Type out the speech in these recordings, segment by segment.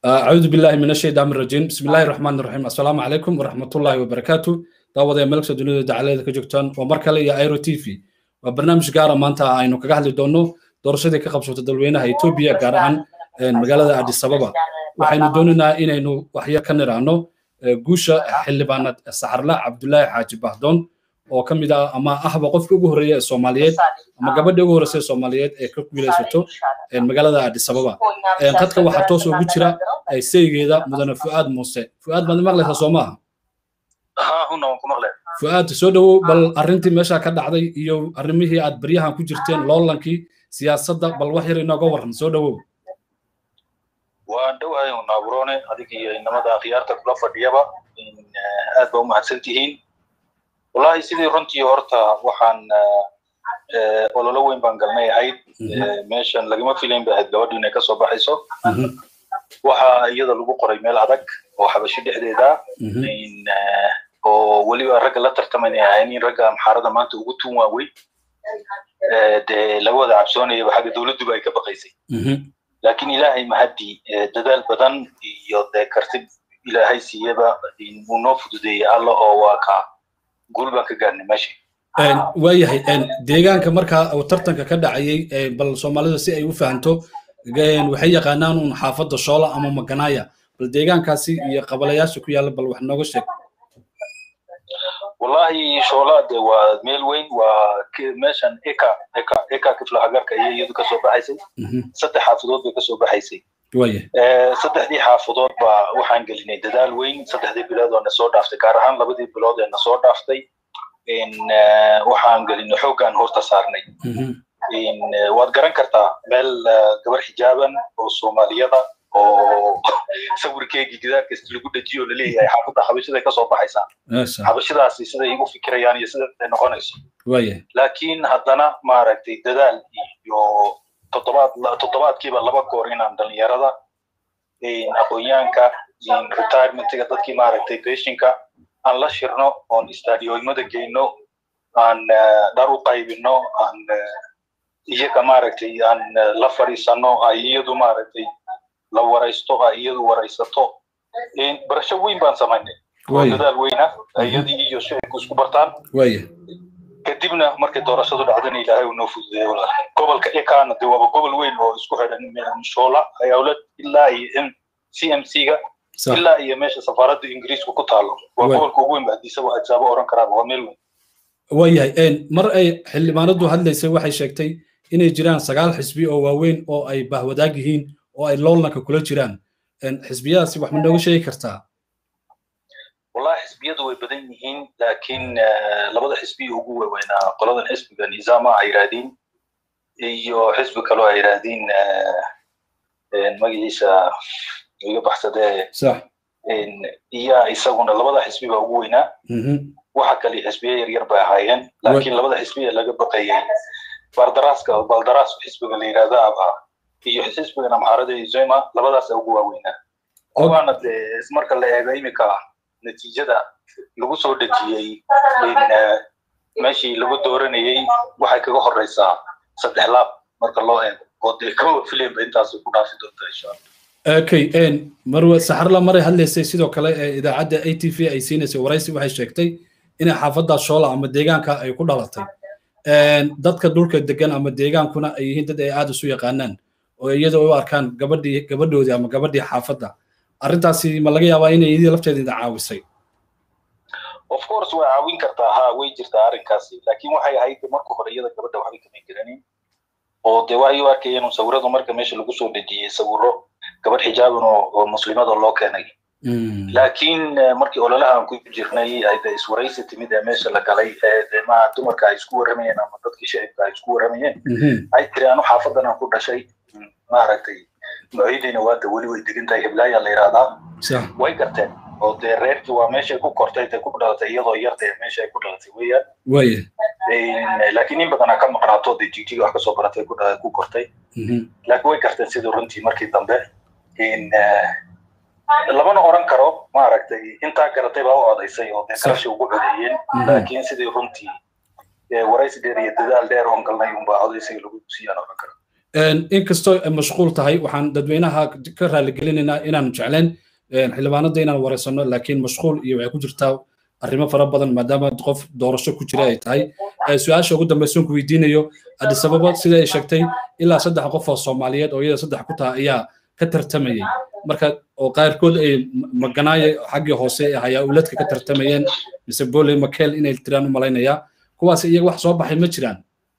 أعوذ بالله من الشيطان الرجيم بسم الله الرحمن الرحيم السلام عليكم ورحمة الله وبركاته دعوة ملك سدنيا دعالة كجوكتان ومركلة يا ايرو تي في وبرنامج قارة مانتا aynu kaga hadli doono doorashadii ka qabsatay dalweynaha Ethiopia gaar ahaan magaalada Addis Ababa waxaynu doonaynaa inaynu waxyo ka niraano guusha xildhibaanad Saxarla Cabdullaahi Xaaji Bahdoon oo ka mid ah ama ahba qofka ugu horeeya ee Soomaaliyeed ama gabadha ugu horeysa ee Soomaaliyeed ee ka guulaysato magaalada Addis Ababa dadka waxaa toos ugu jira saygeeda mudane Fuaad Muuse Fuaad baad maqlaysaa soo maaha fuaad soo dhowow bal arrintii meesha ka dhacday iyo arrimihii aad baryahan ku jirteen loolankii siyaasadda bal wax yar inooga warran soo dhowow waan dhowahay naaburoone adiga iyo inamada akhyaarta kula fadhiyaba aad ba u mahadsan tihiin wallahi sidii runtii horta waxaan ololo weyn baan galnay ahayd meeshan lagama filayn ba ahayd gabadhu inay kasoo baxayso waxa iyada lagu qoray meel adag oo xabashi dhexdeeda oo weliba ragga la tartamanaya ahayn in ragga amxaarada maanta ugu tuun waaweyn dee laga wada cabsoonayaba xagga dowladduba ay ka baqaysay laakiin ilaahay mahadii dadaal badan iyo dee karti ilaahay siiyaba uu noo fududeeyey alla oo waa ka guul baan ka gaarnay meesha waayahay deegaanka markaa uu tartanka ka dhacayay bal soomaalida si ay u fahanto waxay yaqaanaan un xaafadda shoola ama maganaaya bal deegaankaasi iyo qabalayaasha ku yaalla bal wax nooga sheeg wallahi shoola de waa meel weyn waa meeshan eka eka eka kifla hagarka iyo iyadu kasoo baxaysay saddex xaafadood bay kasoo baxaysay saddexdii xaafadood ba waxaan gelinay dadaal weyn saddexdii bilood oo na soo dhaaftay gaar ahaan labadii bilood ee na soo dhaaftay waxaan gelinay xooggaan horta saarnay waad garan kartaa meel gabar xijaaban oo soomaaliyada oo sawirkeygii gidaar kasta lagu dejiyo laleeyahay xaafadda xabashiday kasoo baxaysaa xabashidaasi siday u fikirayaan iyo sida ay noqonayso laakiin haddana maaragtay dadaal iyo toddobaad toddobaadkiiba laba goor inaan dhalinyarada aqoonyaanka retirementiga dadkii maaragtay beshinka aan la shirno oon stadioimada geyno aan dhar u qaybino aan iyaga maaragtay aan la fadhiisano ay iyadu maaragtay la waraysto ay iyadu waraysato barasho weyn baan samaynay oo dadaal weyna iyadii iyo shicibku isku bartaan kadibna markay doorashadu dhacdana ilaahay uu noo fududeeyey walaal gobolka ekaana de waaba gobol weyn oo isku xidhan shoola ayawlad ilaa iyo m c m c ga ilaa iyo meesha safaaradda ingiriisku ku taalo waa gobolka ugu weyn ba hadiise waa ajaabo oran karaaba waa meel weyn waayahay mar ay xildhibaanadu hadlaysay waxay sheegtay inay jiraan sagaal xisbi oo waaweyn oo ay bahwadaag yihiin oo ay loolanka kula jiraan xisbiyadaasi wax ma nooga sheegi kartaa wallahi xisbiyadu way badan yihiin laakiin labada xisbi ugu waaweynaa qoladan xisbiga nizaama ay yidhaahdeen iyo xisbi kaloo ay yidhaahdeen magaciisa iga baxsadee iya isaguna labada xisbi baa ugu weynaa waxa kale xisbiya yaryar bay ahaayeen laakiin labada xisbi ee laga baqayay baldaraaska baldaraas xisbiga la yidhahda aba iyo xisbigan amxaarada iyo zema labadaasa ugu waaweynaa kuwaana dee marka la eego imika natiijada lagu soo dejiyey meeshii lagu dooranayey waxay kaga horeysaa saddex laab marka loo eego oo dee kama filaynba intaas ku dhaafi doonta insha allah okay marwe saxarla maray hadlaysay sidoo kale ee idaacadda a t v ay siinaysay waraysi waxay sheegtay inay xaafadda shoola ama deegaanka ay ku dhalatay dadka dhulka degan ama deegaankuna ay yihiin dad ay aad isu yaqaanaan oo iyada u arkaan gabadhii gabadhoodii ama gabadhii xaafadda arrintaasi ma laga yaabaa inay iyadii lafteeda idin caawisay of course way caawin kartaa ha way jirtaa arrinkaasi laakiin waxay ahayd marka hore iyada gabadha waxbay kama garanin oo dee waxay u arkayeen sawiradu marka meesha lagu soo dejiyey sawiro gabadh xijaaban oo muslimada loo keenay laakiin markii ololahan ku jirnay ayda iswaraysi timid ee meesha la galay ee ma dumarka ay isku warramayeen ama dadkii shicibka ay isku warramayeen ay tiri anu xaafadan aan ku dhashay maaragtay noocyadiina waada weli way degan tahay heblaaya la yidhahdaa way garteen oo dee reerkii waa meeshay ku kortay dee ku dhalatay iyadoo yartay meesha ay ku dhalatay weeyaan laakiin in badanaa ka maqnaato dee jigjiga wax kasoo baratay ku kortay laakiin way garteen sidii runtii markii dambe lamana oran karo maaragtay intaa garatay baa u odaysay oo dee kalashi ugu codeeyeen laakiin sidii runtii waraysi dheer iyo dadaal dheer oon galnay unbaa odaysay lagu siiyaan oran karo inkastoo ay mashquul tahay waxaan dadweynaha ka raaligelinaynaa inaanu jecleen xildhibaanada inaan wareysano laakiin mashquul iyo waxay ku jirtaa arrimo fara badan maadaama qof doorasho ku jira ay tahay su-aasha ugu dambaysoon ku weydiinayo adisababa sida ay sheegtay ilaa saddex qof oo soomaaliyeed oo iyada saddex ku taha ayaa ka tartamayay marka oo qaarkood ay maganaaye xaggii hoose ee hayaa uladka ka tartamayeen mise boley makel inay tiraan u malaynayaa kuwaas iyaga wax soo baxay ma jiraan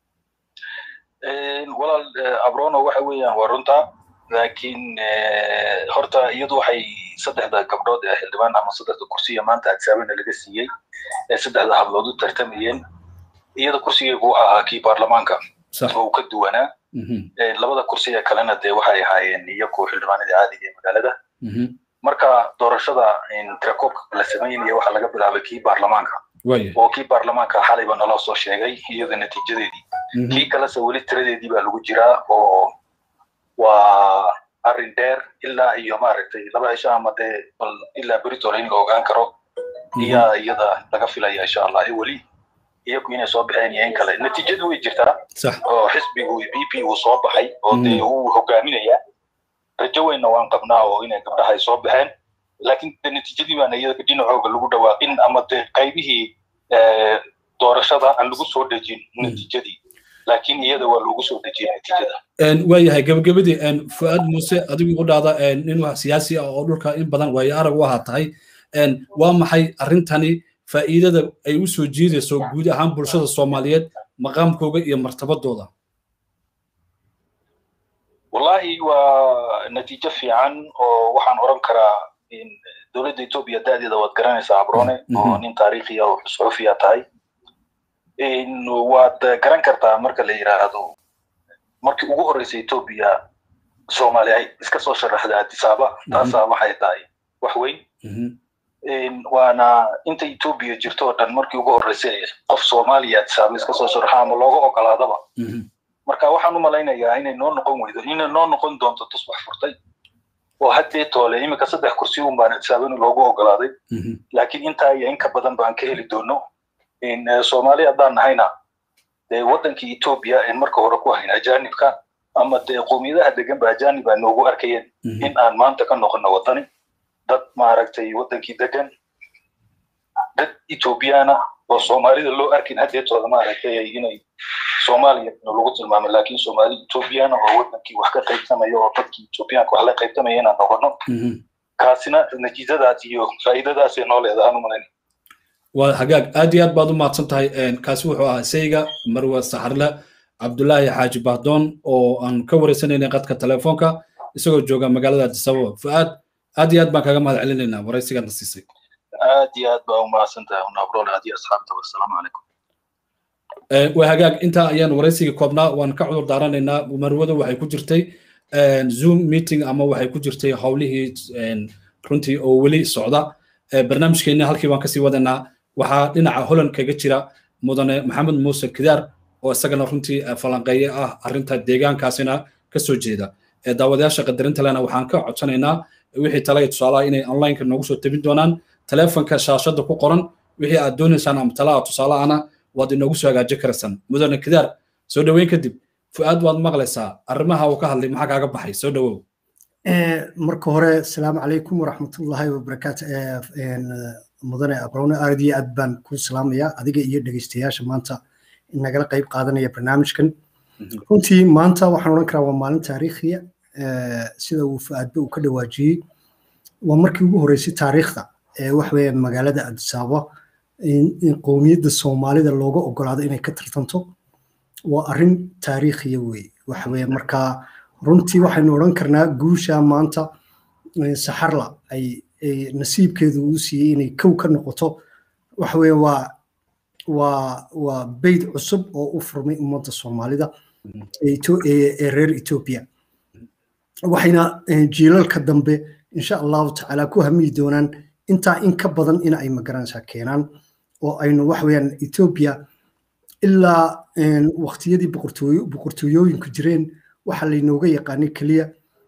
walaal abrono waxa weeyaan waa runta laakiin horta iyadu waxay saddexda gabdhood ee xildhibaan ama saddexda kursiya maanta adsaabana laga siiyey ee saddexda hablood u tartamayeen iyada kursigeegu wuxuu ahaa kii baarlamaanka oo uu ka duwanaa labada kursi ee kalena dee waxay ahaayeen iyagu xildhibaanadii caadiga ee magaalada marka doorashada tirakoobka la samaynaya waxaa laga bilaabay kii baarlamaanka oo kii baarlamaanka xalayba naloo soo sheegay iyada natiijadeedii kii kalese weli tiradeedii baa lagu jiraa oo waa arrin dheer ilaa iyo maaragtay laba cisho ama dee bal ilaa beritole in la ogaan karo iyaa iyada laga filaya insha allah ee weli iyagu inay soo baxeen iyo in kale natiijadu way jirtaa oo xisbigu b p uu soo baxay oo dee uu hogaaminaya rajo weynna waan qabnaa oo inay gabdhaha ay soo baxeen laakiin de natiijadii baana iyada dhinacooga lagu dhawaaqin ama dee qaybihii doorashada aan lagu soo dejin natiijadii laakiin iyada waa loogu soo dejiyay natiijada waayahay gabagabadii fu'aad muuse adigu u dhaada nin siyaasi ah oo dhulka in badan waayo arag u ahaa tahay waa maxay arrintani faa'iidada ay u soo jiidayso guud ahaan bulshada soomaaliyeed maqaamkooga iyo martabadooda wallahi waa natiijo fiican oo waxaan oran karaa dowladda etoobiya da'deeda waad garanaysaa abrone oo nin taariikhiya oo suxufiya tahay waad garan kartaa marka la yidhaahdo markii ugu horreysay etoobiya soomaaliya ay iska soo sharaxda adisaaba taasaa waxay tahay wax weyn waana inta etoobiya jirto oo dhan markii ugu horreysay qof soomaaliya adisaaba iska soo sharaxa ama looga ogolaadaba marka waxaan u malaynayaa inay noo noqon weydo inay noo noqon doonto tusbax furtay oo haddee toole iminka saddex kursi un baan adisaabana loogu ogolaaday laakiin intaa iyo inka badan baan ka heli doono soomaali haddaan nahayna dee waddankii etoobiya en marka hore ku hayn ajaanibka ama dee qowmiyadaha degan ba ajaanib aa noogu arkayeen in aan maanta ka noqono waddani dad maaragtay waddankii degan dad etoobiyana oo soomaalida loo arkin haddeetooda maaragtay inay soomaaliya lagu tilmaamo laakiin soomaali etoobiyana oo waddankii wax ka qaybsamaya oo dadkii etoobiyaanka wax la qaybtamaya inaan noqono kaasina natiijadaas iyo faa'iidadaasay noo leedahaan u malayn waa hagaag aad iyo aad baad u mahadsan tahay kaasi wuxuu ahaa sayga marwa saxarle cabdulaahi xaaji bahdoon oo aan ka wareysanaynay qadka telefoonka isagoo jooga magaalada adisababa fu'aad aad iyo aad baan kaga mahad celinaynaa waraysigaadna siisay aad iyo aad baa u mahadsan tahay unabrol aad iyo asxaabta wassalaamu calaykum waa hagaag intaa ayaan waraysiga koobnaa waan ka cudur daaranaynaa marwada waxay ku jirtay zoom meeting ama waxay ku jirtay howlihii runtii oo weli socda barnaamijkeenna halkii baan kasii wadaynaa waxaa dhinaca holland kaga jira mudane maxamed muuse kidaar oo isagana runtii falanqeeye ah arrinta deegaankaasina kasoo jeeda daawadayaasha qadarinta lena waxaan ka codsanaynaa wixii talaya tusaalaha inay onlineka noogu soo tabin doonaan telefonka shaashada ku qoran wixii aad doonaysaan ama talaha tusaalahana waad inoogu soo hagaaji karaysaan mudane kidaar soo dhoweyn kadib fu'aad waad maqlaysaa arrimaha uu ka hadlay maxaa kaaga baxay soo dhowow marka hore asalaamu calaykum waraxmatullaahi wabarakaatu mudane abrone aad iyo aad baan ku salaamayaa adiga iyo dhegeystayaasha maanta nagala qayb qaadanaya barnaamijkan runtii maanta waxaan odhan karaa waa maalin taariikhiya sida uu fu'aadba uu ka dhawaajiyey waa markii ugu horreysay taariikhda ee waxaweye magaalada adisaaba in qowmiyadda soomaalida looga ogolaado inay ka tartanto waa arrin taariikhiya weye waxaweye markaa runtii waxaynu odhan karnaa guusha maanta saxarla ay nasiibkeedu uu siiyey inay kow ka noqoto waxaweye waa waa waa beyd cusub oo u furmay ummadda soomaalida ee reer etoobiya waxayna jiilalka dambe insha allahu tacaala ku hamiyi doonaan intaa in ka badan in ay magaranaysaa keenaan oo aynu waxaweyaan etoobiya ilaa waqtiyadii boqortooyooyinku jireen waxaa laynooga yaqaanay keliya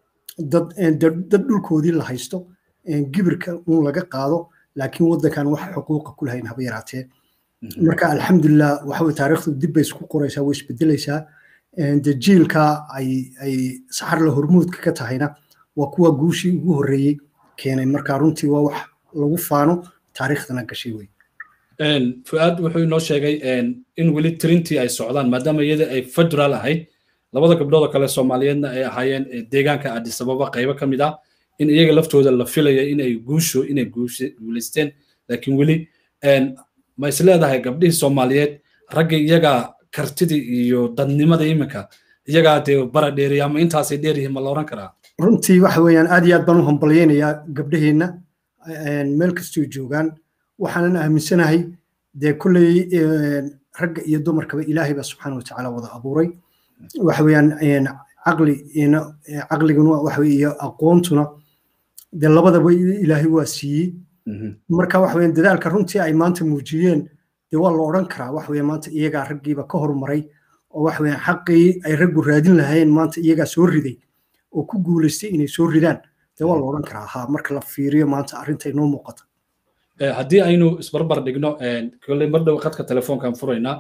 dad dhulkoodii la haysto gibirka un laga qaado laakiin waddankan wax xuquuqa ku lahayn haba yaraatee marka alxamdulilah waxa taariikhdu dib bay isku qoraysaa way isbedelaysaa de jiilka ay ay saxarla hormuudka ka tahayna waa kuwa guushii ugu horreeyey keenay marka runtii waa wax lagu faano taariikhdana gashay wey fu'aad wuxuu inoo sheegay in weli tirintii ay socdaan maadaama iyada ay federal ahayd labada gabdhood oo kale soomaaliyeedna ay ahaayeen deegaanka addis ababa qaybo ka mid ah in iyaga laftooda la filaya in ay guusho inay guulaysteen laakiin weli ma is leedahay gabdhihii soomaaliyeed ragga iyaga kartidii iyo dadnimada iminka iyagaa dee bara dheeriya ama intaasay dheeryihiin ma la oran karaa runtii waxa weeyaan aad iyo aad baan u hambalyaynayaa gabdhaheenna meel kastoo joogaan waxaanan aaminsanahay dee kolley ragga iyo dumarkaba ilaahay baa subxaana watacaala wada abuuray waxa weeyaan caqli caqliguna waxa weye iyo aqoontuna dee labadaba ilaahay waa siiyey marka waxa weeyaan dadaalka runtii ay maanta muujiyeen dee waa la odhan karaa waxa weeye maanta iyagaa raggiiba ka horumaray oo waxa weeyaan xaqii ay raggu raadin lahaayeen maanta iyagaa soo riday oo ku guulaystay inay soo ridaan dee waa la odhan karaa ha marka la fiiriyo maanta arrinta inoo muuqata haddii aynu isbarbar dhigno kolley mar dhow khadka telefoonkan furaynaa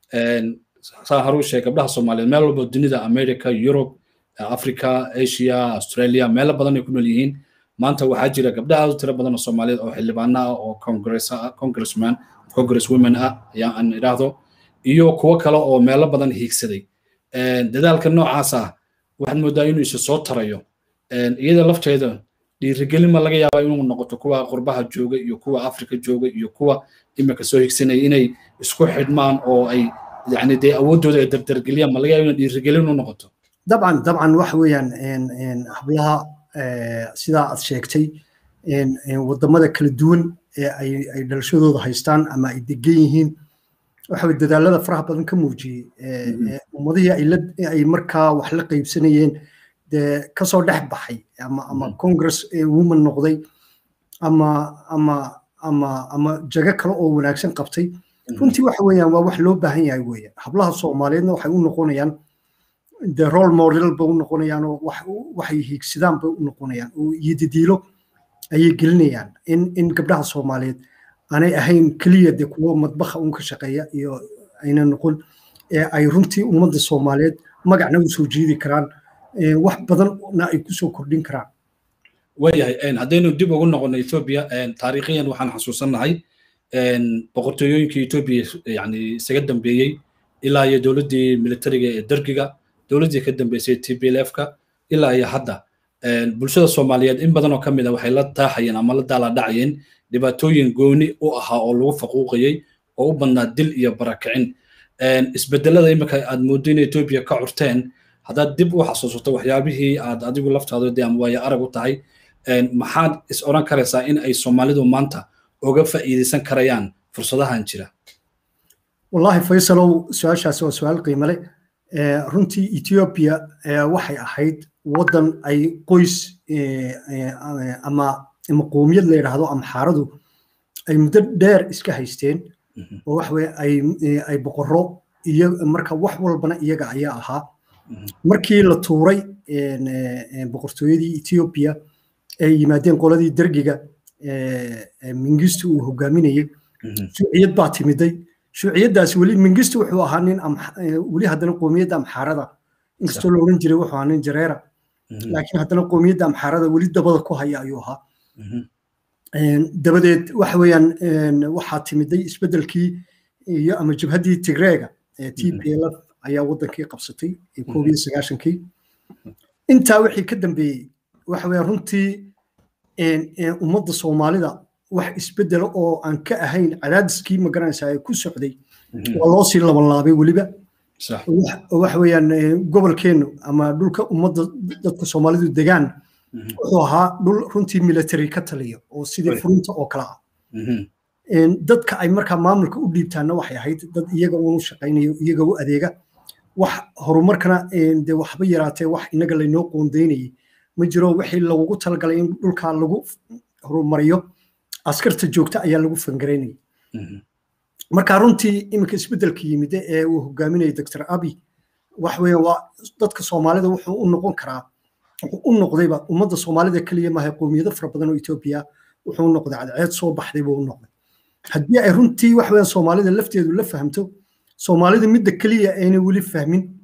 saa haruu sheeg gabdhaha soomaaliyeed meel walba dunida america yurub africa asia australia meelo badan ay ku nool yihiin maanta waxaa jira gabdha aad u tiro badan oo soomaaliyeed oo xildhibaano ah oo congressman congress women ah ayaa aan idhaahdo iyo kuwo kale oo meelo badan hiigsaday dadaalka noocaas ah waxaad moodaa inuu isa soo tarayo iyada lafteeda dhiirigelin ma laga yaabaa inuu noqoto kuwa qurbaha jooga iyo kuwa afrika jooga iyo kuwa imika soo higsanaya inay isku xidhmaan oo ay yani dee awooddooda ay dardargeliyaan ma laga yaaba inay dhiirigelin u noqoto dabcan dabcan waxa weeyaan hablaha sidaa aad sheegtay wadamada kala duwan ee ay dhalashadooda haystaan ama ay degan yihiin waxa weye dadaalada faraha badan ka muujiyey ummadihii ay markaa wax la qaybsanayeen dee kasoo dhex baxay ama ama congress woman noqday ama ama ama ama jago kale oo wanaagsan qabtay runtii waxa weeyaan waa wax loo baahan yahay weeyaan hablaha soomaaliyeedna waxay u noqonayaan de role model bay u noqonayaan oo waxay hiigsadaan bay u noqonayaan oo iyo didiilo ayay gelinayaan in in gabdhaha soomaaliyeed aanay ahayn keliya de kuwo madbaha un ka shaqeeya iyo ayna noqon ee ay runtii ummadda soomaaliyeed magacna u soo jiidi karaan wax badanna ay kusoo kordhin karaan waayahay haddaynu dib ugu noqono ethiopia taariikhiyan waxaan xasuusannahay boqortooyooyinkii ethiopia yani isaga dambeeyey ilaa iyo dowladdii militariga ee dergiga dowladdii ka dambeysay t b l f-ka ilaa iyo hadda bulshada soomaaliyeed in badan oo ka mid a waxay la taaxayeen ama la daaladhacayeen dhibaatooyin gooni u ahaa oo lagu faquuqayey oo u badnaa dil iyo barakicin isbedelada imika aad mooddo in ethiopia ka curteen haddaad dib u xasuusato waxyaabihii aad adigu laftaada dee ama waayo arag u tahay maxaad is odhan karaysaa in ay soomaalidu maanta uga faa'iidaysan karayaan fursadahan jira wallahi faysalow su-aashaasi waa su-aal qiimo leh runtii ethiopia waxay ahayd waddan ay qoys ama ama qoomiyad la yidhaahdo amxaaradu ay muddo dheer iska haysteen oo wax weye ay ay boqorro iyo marka wax walbana iyaga ayaa ahaa markii la tuuray boqortooyadii ethiopia ay yimaadeen qoladii dergiga mingistu uu hogaaminayey shuuciyad baa timiday shuuciyaddaas weli mingistu wuxuu ahaa nin weli haddana qoomiyadda amxaarada inkastoo la odhan jiray wuxuu ahaa nin jareera laakiin haddana qoomiyadda amxaarada weli dabada ku haya ayuu ahaa dabadeed waxa weeyaan waxaa timiday isbeddelkii iyo ama jabhaddii tigreega ee t p l f ayaa waddankii qabsatay koob iyo sagaashankii intaa wixii ka dambeeyey waxa weeyaan runtii ummadda soomaalida wax isbeddela oo aan ka ahayn cadaadiskii magaranaysaa ee ku socday waa loo sii labanlaabay weliba waxa weeyaan gobolkeennu ama dhulka ummadda dadka soomaalidu degaan wuxuu ahaa dhul runtii military ka taliya oo sidii furinta oo kale ah dadka ay markaa maamulka u dhiibtaana waxay ahayd dad iyaga uunu shaqaynayo iyaga u adeega wax horumarkana de waxba yaraatee wax inaga laynoo qoondaynayay ma jiro wixii lagugu talagalay in dhulkaa lagu horumariyo askarta joogta ayaa lagu fangaraynayay marka runtii iminka isbeddelka yimide ee uu hogaaminayay doctor abi wax weeye waa dadka soomaalida wuxuu u noqon karaa wuxuu u noqdayba ummadda soomaalida keliya maaha qowmiyado fara badan oo etoobiya wuxuu u noqday cadceed soo baxday buu u noqday haddii ay runtii wax weeyaan soomaalida lafteedu la fahamto soomaalida midda keliya ayna weli fahmin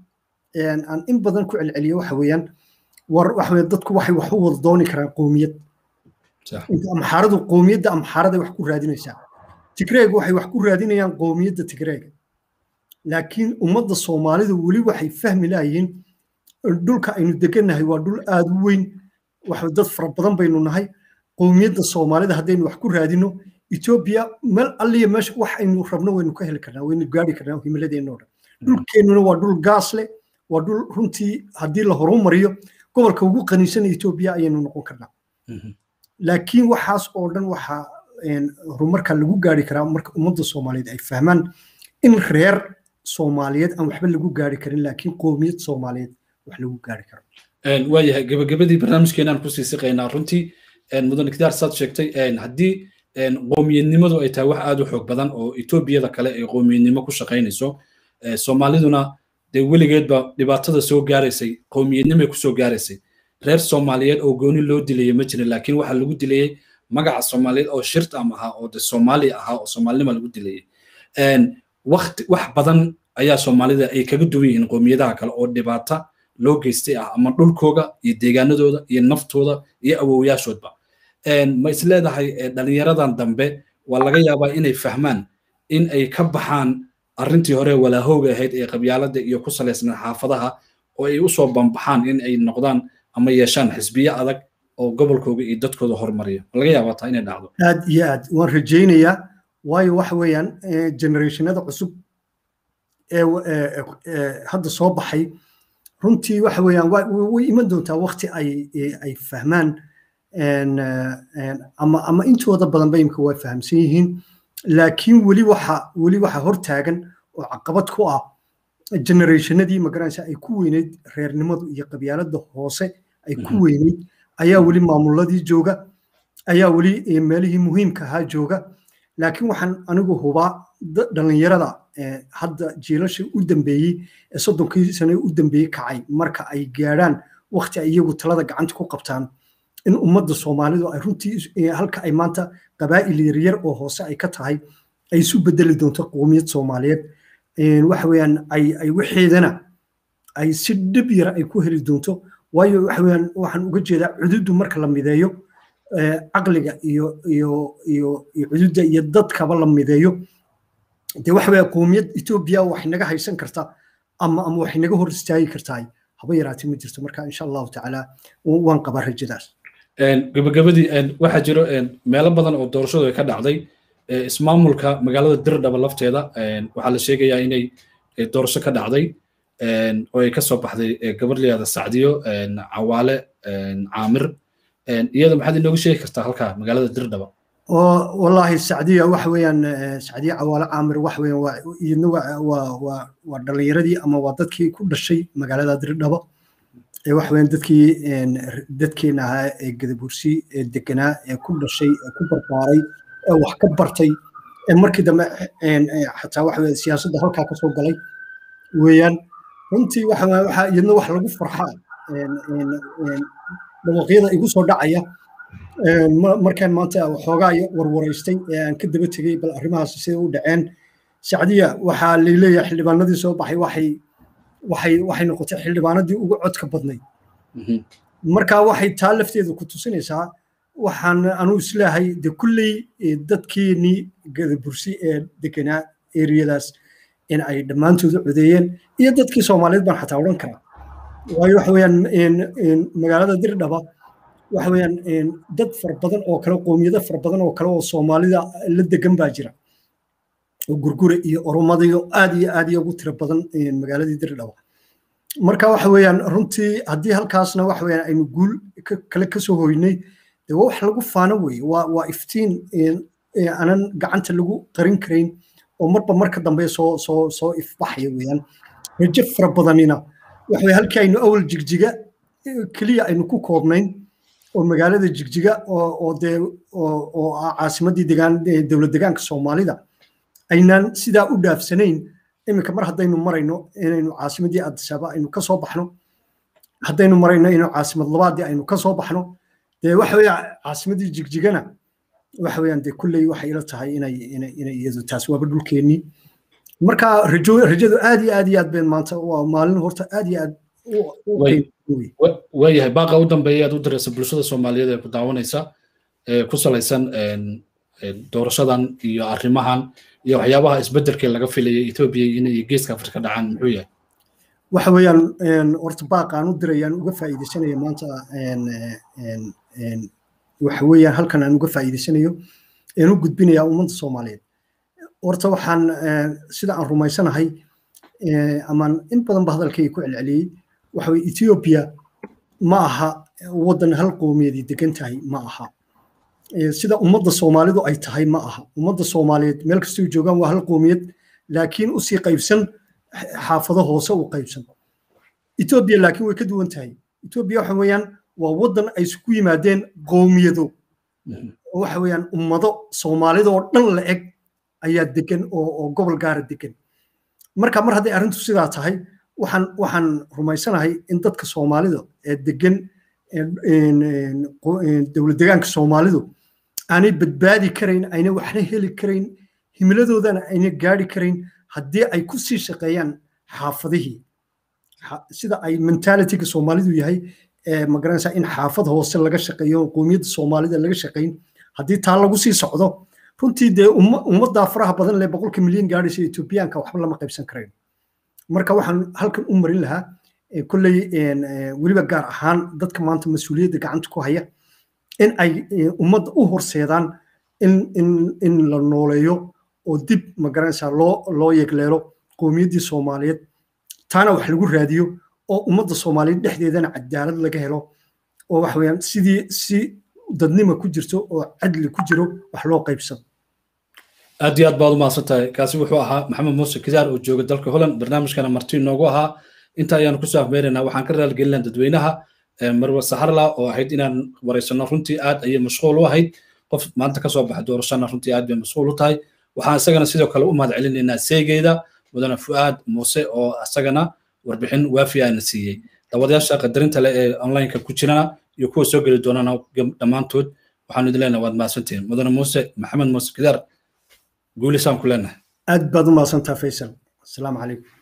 aan in badan ku celceliyo waxa weeyaan war waxa weeye dadku waxay wax u wada dooni karaan qoomiyad amxaaradu qoomiyadda amxaaraday wax ku raadinaysaa tigreegu waxay wax ku raadinayaan qoomiyadda tigreega laakiin ummadda soomaalidu weli waxay fahmi lahayiin dhulka aynu degannahay waa dhul aada u weyn wax dad fara badan baynu nahay qoomiyadda soomaalida haddaynu wax ku raadino etoobiya meel alliya meesha wax aynu rabno waynu ka heli karnaa waynu gaari karnaa himiladeenna o dhan dhulkeennuna waa dhul gaas leh waa dhul runtii haddii la horumariyo gobolka ugu qaniisan etoobiya ayaynu noqon karnaa laakiin waxaas oo dhan waxaa horumarka lagu gaari karaa marka ummadda soomaaliyeed ay fahmaan in reer soomaaliyeed aan waxba lagu gaari karin laakiin qoomiyad soomaaliyeed wax lagu gaari karo waayahay gabagabadii barnaamijkeenaan kusii siqaynaa runtii mudane kidaar saad sheegtay haddii qoomiyadnimadu ay tahay wax aad u xoog badan oo etoobiyada kale ay qoomiyadnimo ku shaqaynayso soomaaliduna dee weligeedba dhibaatada soo gaaraysay qoomiyadnimay kusoo gaaraysay reer soomaaliyeed oo gooni loo dilayay ma jirin laakiin waxaa lagu dilayey magaca soomaaliyeed oo shirtam ahaa oo de soomaaliya ahaa oo soomaalinima lagu dilayay wakti wax badan ayaa soomaalida ay kaga duwan yihiin qoomiyadaha kale oo dhibaata loo geystay ah ama dhulkooga iyo deegaanadooda iyo naftooda iyo awowyaashoodba ma is leedahay dhalinyaradan dambe waa laga yaabaa inay fahmaan in ay ka baxaan arrintii hore walaahooga ahayd ee qabyaalada iyo ku salaysnaa xaafadaha oo ay usoo bambaxaan in ay noqdaan ama yeeshaan xisbiye adag oo gobolkooga iyo dadkooda horumariya ma laga yaabaa taa inay dhacdo aad iyo aad waan rajaynayaa waayo waxa weeyaan generationada cusub ee hadda soo baxay runtii waxa weeyaan way iman doontaa wakti ay ay fahmaan ama ama intooda badan bayimka way fahamsan yihiin laakiin weli waxa weli waxa hortaagan oo caqabad ku ah generationadii magaranaysa ay ku weyneyd reernimadu iyo qabyaalada hoose ay ku weyneyd ayaa weli maamuladii jooga ayaa weli meelihii muhiimka ahaa jooga laakiin waxaan anigu hubaa dhalinyarada hadda jiilasha u dambeeyey ee soddonkii sane u dambeeyey kacay marka ay gaadhaan wakti ay iyagu talada gacanta ku qabtaan in ummadda soomaalidu ay runtii halka ay maanta qabaa'il yaryar oo hoose ay ka tahay ay isu bedeli doonto qowmiyad soomaaliyeed waxa weeyaan ay ay waxeedana ay si dhib yara ay ku heli doonto waayo waxa weeyaan waxaan uga jeedaa cududu marka la mideeyo caqliga iyo iyo iyo iyo cududda iyo dadkaba la mideeyo dee waxa weeya qowmiyad etoobiya waxay naga haysan kartaa ama ama waxay naga hor istaagi kartaa haba yaraatee ma jirto marka insha allahu tacaala waan qabaa rajadaas gabagabadii waxaa jiro meelo badan oo doorashadu ay ka dhacday ismaamulka magaalada dirdhaba lafteeda waxaa la sheegayaa inay doorasho ka dhacday oo ay ka soo baxday gabar layada sacdiyo cawaale caamir iyada maxaad inooga sheegi kartaa halkaa magaalada dirdhaba والله السعودية وحويا سعودية عوالة عامر وحويا ويدنا ودليردي أما ودتكي كل شيء مقالة دردبة وحويا دتكي دتكي نها قدبورسي دكنا كل شيء كبر باري وحكبرتي markii dambe xataa waxa weye siyaasadda halkaa ka soo galay weeyaan runtii waxa iyadna wax lagu farxaa dhawaqyada igu soo dhacaya markaan maanta waxoogaa warwaraystay ee aan ka daba tegey bal arrimahaas sida u dhaceen sacdiya waxaa laleeyahay xildhibaanadii soo baxay waxay waxay waxay noqotay xildhibaanadii ugu codka badnayd marka waxay taa lafteeda ku tusinaysaa waxaan anuu isleehay de kulley dadkeenii gadabursi ee deganaa eriyadaas in ay dhammaantooda codeeyeen iyo dadkii soomaaliyeed baan xataa odhan karaa waayo waxa weeyaan magaalada dirdhaba waxa weeyaan dad fara badan oo kale qoomiyado fara badan oo kale oo soomaalida la degan baa jira oo gurgure iyo oromadayo aad iyo aad iyo ugu tiro badan magaaladii dirdhaba marka waxa weeyaan runtii haddii halkaasna waxa weeyaan aynu guul kale kasoo hoynay dee waa wax lagu faano weeye waa waa iftiin aanan gacanta lagu qarin karayn oo marba marka dambe soo soo soo ifbaxaya weeyaan rajo fara badanina waxa weye halkii aynu awal jigjiga keliya aynu ku koobnayn oo magaalada jigjiga oo dee oo ah caasimaddii degaan dowlad degaanka soomaalida aynaan sidaa u dhaafsanayn iminka mar haddaynu marayno inaynu caasimaddii adisaba aynu ka soo baxno haddaynu marayno inaynu caasimad labaadii aynu ka soo baxno dee waxa weeye caasimaddii jigjigana waxa weeyaan dee kulley waxay ila tahay inay inay inay iyadu taas waaba dhulkeennii marka rajo rajadu aad iyo aad iyo aad been maanta waa maalin horta aad iyo aad waayahay baaqa u dambeeya aad u diraysa bulshada soomaaliyeed ee ku daawanaysa ee ku salaysan doorashadan iyo arrimahan iyo waxyaabaha isbeddelkee laga filayay etoobiya inay geeska afrika dhacaan muxuu yahay waxa weeyaan horta baaqaan u dirayaan uga faa'iidaysanaya maanta waxa weeyaan halkan aan uga faa'iidaysanayo aan u gudbinayaa ummadda soomaaliyeed horta waxaan sida aan rumaysanahay amaan in badan ba hadalkayga ku celceliyey waxa weye ethiopia ma aha waddan hal qoomiyadii degan tahay ma aha sida ummadda soomaalidu ay tahay ma aha ummadda soomaaliyeed meel kastoo joogaan waa hal qoomiyad laakiin usii qaybsan xaafado hoose u qaybsan ethiopia laakiin way ka duwan tahay ethiopia waxa weeyaan waa waddan ay isugu yimaadeen qoomiyado waxa weeyaan ummado soomaalida oo dhan la eg ayaa degan oo gobol gaara degan marka mar hadday arrintu sidaa tahay waxaan waxaan rumaysanahay in dadka soomaalida ee degan dowlad degaanka soomaalidu aanay badbaadi karayn ayna waxna heli karayn himiladoodana ayna gaari karayn haddii ay ku sii shaqeeyaan xaafadihii sida ay mentalityga soomaalidu yahay magaranaysaa in xaafad hoose laga shaqeeyo qoomiyadda soomaalida laga shaqayn haddii taa lagu sii socdo runtii dee ummaddaa faraha badan leh boqolka milyan gaadhaysa etoobiyaanka waxba lama qaybsan karayn marka waxaan halkan u marin lahaa kolley weliba gaar ahaan dadka maanta mas-uuliyadda gacanta ku haya in ay ummadda u horseedaan in in in la nooleeyo oo dib magaranaysaa loo loo yegleelo qowmiyaddii soomaaliyeed taana wax lagu raadiyo oo ummadda soomaaliyeed dhexdeedana cadaalad laga helo oo waxa weeyaan sidii si dadnima ku jirto oo cadli ku jiro wax loo qaybsado aad iyo aad baad u mahadsan tahay kaasi wuxuu ahaa maxamed muuse kidaar oo jooga dalka holland barnaamijkana marti noogu ahaa inta ayaanu kusoo afmeeraynaa waxaan ka raalgelinaa dadweynaha marwa saharla oo ahayd inaan wareysano runtii aad ayay mashquul u ahayd qof maanta kasoo baxa doorashana runtii aad bay mashquul u tahay waxaan isagana sidoo kale u mahad celinaynaa seegeeda mudane fu'aad muuse oo isagana warbixin waafi aana siiyey dabadayaasha qadarinta leh ee onlineka ku jirana iyo kuwa soo geli doonana dhammaantood waxaanu idin leenahay waad mahadsantihiin mudane muuse maxamed muuse kidaar guulisaan ku leenahay aad baad u mahadsantaa faysal asalaamu calaykum